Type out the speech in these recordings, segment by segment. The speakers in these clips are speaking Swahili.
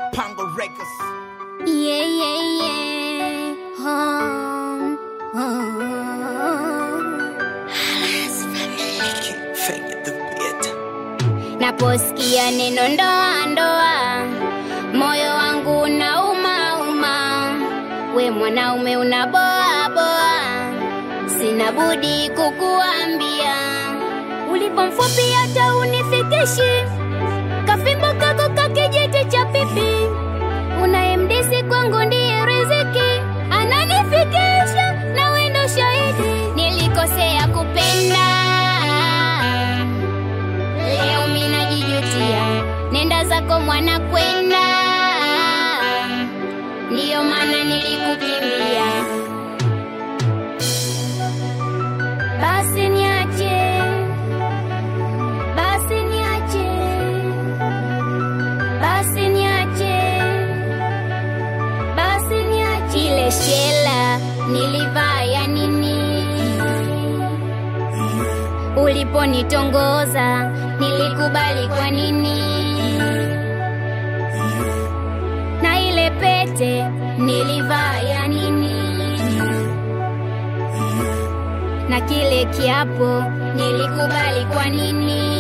Pango Records. Yeah, yeah, yeah. Home, home. Fake the beat. Naposikia neno ndoa ndoa, moyo wangu unauma uma. We mwanaume unaboa boa, sina budi kukuambia, ulipo mfupi hata unifikishi, kafimbo kako kakijiti cha pipi, unayemdisi kwangu ndiye riziki, ananifikisha na wendo shahidi, nilikosea kupenda Leo mimi najijutia, nenda zako mwana kwenda, ndiyo maana nilikukimbia. Basi niache, basi niache, basi niache, basi niache. Ile shela nilivaa ya nini? Uliponitongoza nilikubali kwa nini? Na ile pete nilivaa ya nini? Na kile kiapo nilikubali kwa nini?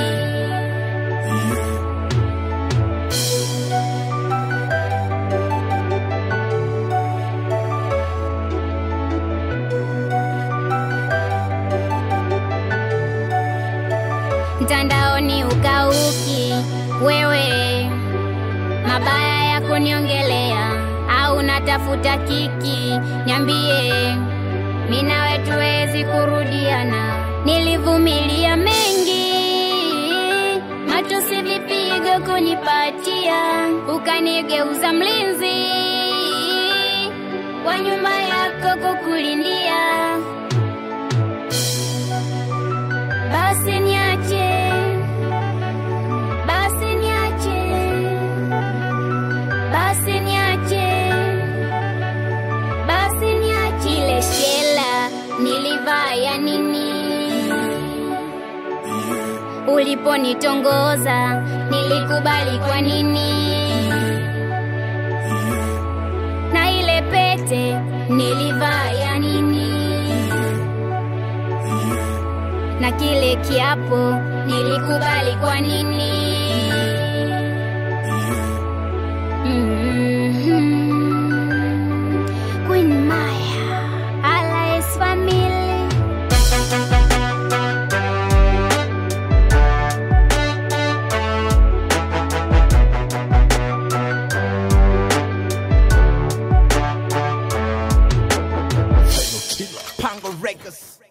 mtandaoni ukauki wewe mabaya ya kuniongelea au natafuta kiki niambie mi nawe tuwezi kurudiana nilivumilia mengi matusi vipigo kunipatia ukanigeuza mlinzi wa nyumba yako kukulindia basi niache, basi niache, basi niache, basi niache. Ile shela nilivaa ya nini? Uliponitongoza nilikubali kwa nini? Na ile pete nilivaa ya nini? na kile kiapo nilikubali kwa nini? Mhm. Queen Maya, Alice Family. Pango Records.